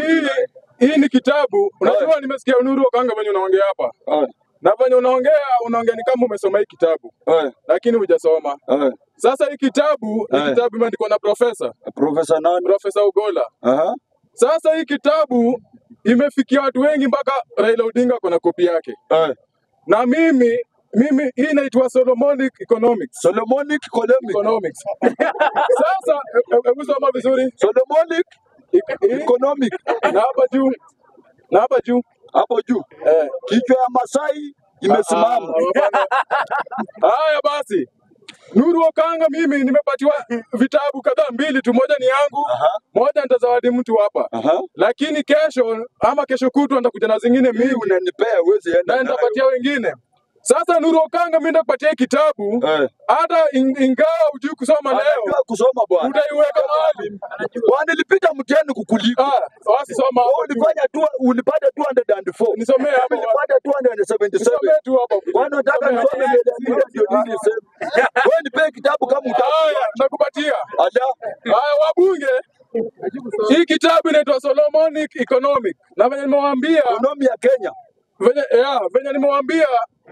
hii hii ni kitabu. Unajua, nimesikia Nuru Okanga venye unaongea hapa Eh, na venye unaongea unaongea ni kama umesoma hii kitabu eh, lakini hujasoma. eh. Sasa hii kitabu ni Eh. kitabu imeandikwa na profesa Profesa nani? Profesa Ugola. Aha. Sasa hii kitabu imefikia watu wengi mpaka Raila Odinga kuna kopi yake, Eh. na mimi mimi hii inaitwa Solomonic Economics. Solomonic Economic. Economics. Sasa he- he- hebu soma vizuri Solomonic Ik- hii- Economic. na hapa juu na hapa juu Hapo juu. eh. Kichwa ya Masai imesimama. Ah, hapana. Haya basi, Nuru Okanga, mimi nimepatiwa vitabu kadhaa, mbili tu, moja ni yangu, Aha. moja nitazawadi mtu hapa, Aha. lakini kesho ama kesho kutwa nitakuja na zingine Hii mingi unanipea uwezi enda na nayo. nitapatia wengine. Sasa Nuru Okanga, mimi nitakupatia hii kitabu Eh. hata in- ingawa hujui kusoma leo, Anajua kusoma bwana. utaiweka mahali. Bwana nilipita mtihani kukuliko. Ah, basi soma Wewe hapo juu. ulifanya tu ulipata 204. Nisomee hapo. Nilipata 277. Nisomee tu hapo. Kwani unataka Nisomee nisome hapo. milioni ndio nini niseme? Wewe nipe kitabu kama utaki. Haya, nakupatia. Ada. Haya, wabunge, hii kitabu inaitwa Solomonic Economic, na venye nimewaambia Ekonomi ya Kenya. venye, ya, venye nimewaambia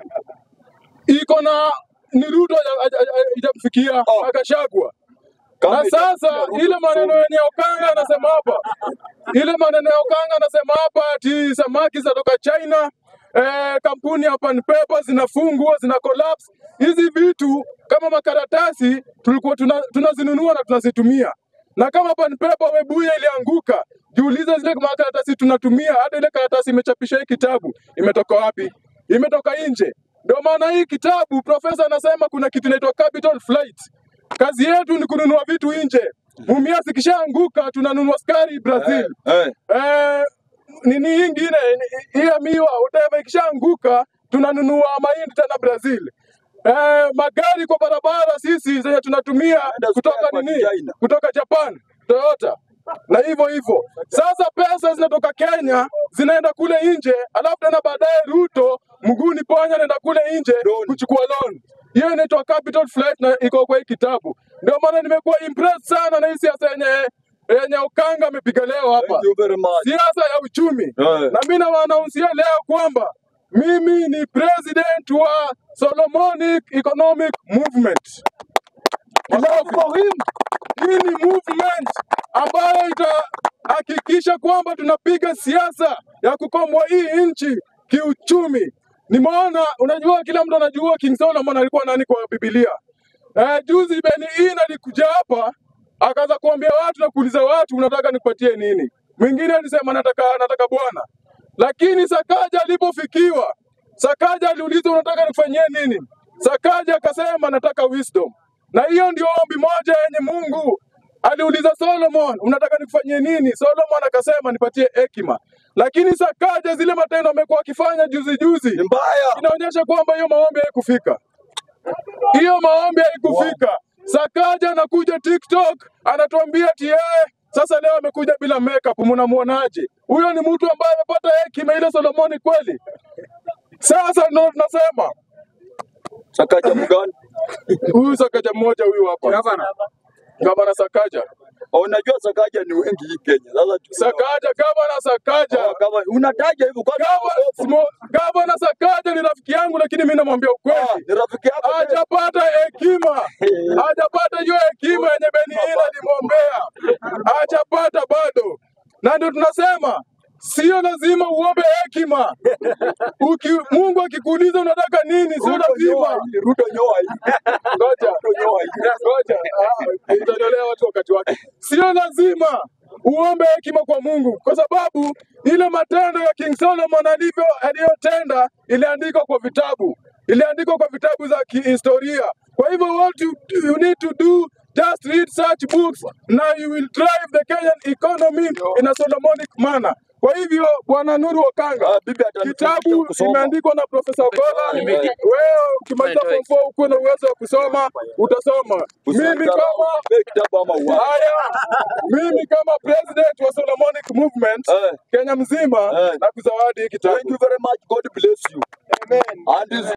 iko na ni Ruto haja- haja- haja- haijamfikia Oh. akashagwa. Kama Na sasa itafikia Ruto ile maneno kusoma. yenye Okanga anasema hapa, ile maneno ya Okanga anasema hapa ati samaki zinatoka China, eh, kampuni ya Pan Paper zinafungwa zina collapse. Hizi vitu kama makaratasi tulikuwa tuna- tunazinunua na tunazitumia, na kama Pan Paper Webuye ilianguka, jiulize zile makaratasi tunatumia, hata ile karatasi imechapisha hii kitabu imetoka wapi? Imetoka nje. Ndio maana hii kitabu profesa anasema kuna kitu inaitwa capital flight. Kazi yetu ni kununua vitu nje. Mumia zikishaanguka tunanunua skari Brazil. Eh. Eh, nini hii ingine ni- hii ya miwa whatever ikishaanguka tunanunua mahindi tena Brazil. Eh, magari kwa barabara sisi zenye tunatumia Enda kutoka spare nini? part China. Kutoka Japan, Toyota na hivyo hivyo. Sasa pesa zinatoka Kenya zinaenda kule nje, alafu tena baadaye Ruto mguuni ponya anaenda kule nje Loan. kuchukua loan. Hiyo inaitwa capital flight na iko kwa hii kitabu. Ndio maana nimekuwa impressed sana na hii siasa yenye yenye Okanga amepiga leo hapa, Thank you very much. siasa ya uchumi. Eh. Na mimi nawaanaunsia leo kwamba mimi ni president wa Solomonic Economic Movement. Clap for him. Hii ni movement ambayo itahakikisha kwamba tunapiga siasa ya kukomboa hii nchi kiuchumi. Nimeona, unajua, kila mtu anajua King Solomon alikuwa nani kwa Biblia. Eh, juzi Beni Hinn alikuja hapa akaanza kuambia watu na kuuliza watu, unataka nipatie nini? Mwingine alisema nataka nataka bwana, lakini Sakaja alipofikiwa, Sakaja aliulizwa unataka nikufanyie nini? Sakaja akasema nataka wisdom, na hiyo ndio ombi moja yenye Mungu aliuliza Solomon, unataka nikufanyie nini? Solomon akasema nipatie hekima, lakini Sakaja zile matendo amekuwa akifanya juzi juzi Ni mbaya. inaonyesha kwamba hiyo maombi haikufika hiyo maombi haikufika. Sakaja anakuja TikTok anatuambia ati yeye sasa leo amekuja bila makeup, mnamuonaje? Huyo ni mtu ambaye amepata hekima ile Solomoni kweli? Sasa ndo tunasema Sakaja mgani? huyu Sakaja mmoja huyu hapa, gavana Sakaja, Unajua Sakaja ni wengi hii Kenya. Sasa tu- Sakaja, gavana Sakaja, Oh, kama unataja hivyo kwa Gava- Smo- gavana Sakaja ni rafiki yangu, lakini mimi namwambia Ah, ukweli, ni rafiki yako tena. hajapata hekima, hajapata hiyo hekima yenye Beni Hinn alimwombea, hajapata bado, na ndio tunasema sio lazima uombe hekima. Uki, Mungu akikuuliza unataka nini, sio Ruto nyoa lazima. hii, Ruto nyoa hii. Ngoja, Ruto nyoa hii. ngoja, ah, itatolea watu wakati wake. Sio lazima uombe hekima kwa Mungu, kwa sababu ile matendo ya King Solomon alivyo aliyotenda iliandikwa kwa vitabu, iliandikwa kwa vitabu za kihistoria. Kwa hivyo what you, you need to do just read such books na you will drive the Kenyan economy in a Solomonic manner. Kwa hivyo Bwana Nuru Okanga, Ah, bibi atanifundisha kitabu kusoma. imeandikwa na Profesa Ogola. Nimeingia. Wewe ukimaliza form four ukuwe na uwezo wa kusoma, utasoma. Mimi Usidharau, kama pe kitabu ama uache. haya, mimi kama president wa Solomonic Movement Eh. Kenya mzima Eh. na kuzawadi hii kitabu. Thank you very much. God bless you. Amen. And this